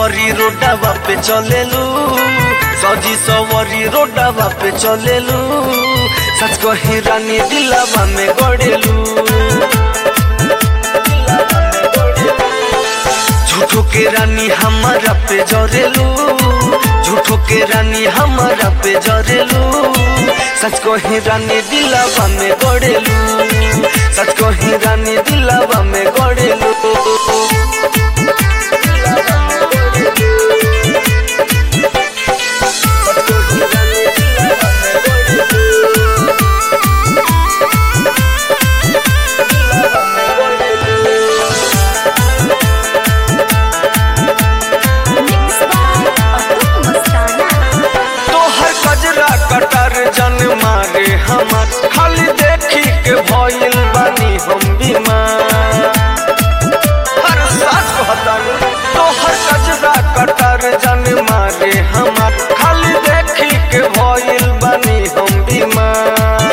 सवरी रोडावा पे चलेलू सजी सवरी रोडावा पे चलेलू सच कही रानी दिलावा में गड़ेलू झूठो के रानी हमारा पे जरेलू झूठो के रानी हमारा पे जरेलू सच कही रानी दिलावा में गड़ेलू सच कही रानी दिलावा में गड़ेलू Mixed by Atul Mastana. तोहर कजरा कटर जन मारे हमार खाली देखी के भइल बानी हम बीमार हर साथ कहतानी तोहर कजरा कटर जन मारे हमार खाली देखी के भइल बानी हम बीमार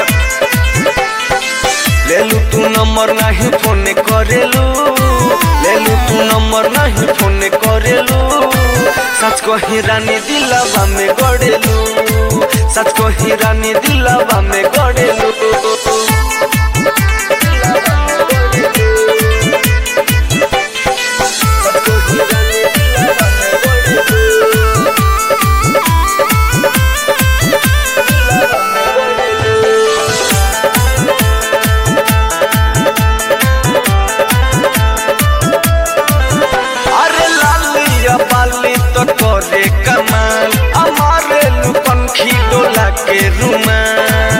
लेलू तू नंबर नहीं फोन करेलू लेलू तू नंबर नहीं फोन करेलू सच कही रानी दिलावा में गड़ेलू सच कही रानी दिलावा में गड़ेलू अरे लालिया बाली तो करे कमाल हमारे लुपन डोला के रुमाल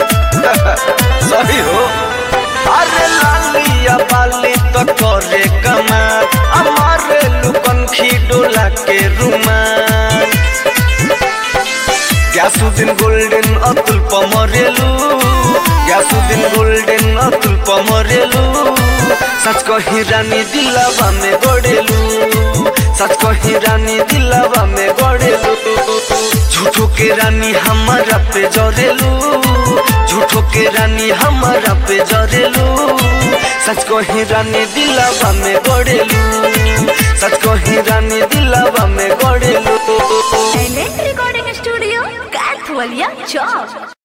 सही हो अरे लालिया बाली तो करे कमाल हमारे लुपन डोला के रुमाल ग्यासुद्दीन गोल्डन अतुल पमरेलू ग्यासुद्दीन गोल्डन अतुल पमरेलू सच कही रानी दिलावा में गड़ेलू सच कही रानी दिलावा में गड़ेलू झूठो के रानी हमारा पे जरेलू झूठो के रानी हमारा पे जरेलू सच कही रानी दिलावा में गड़ेलू सच कही रानी दिलावा में गड़ेलू Talent Recording Studio, Kathwalia Chowk.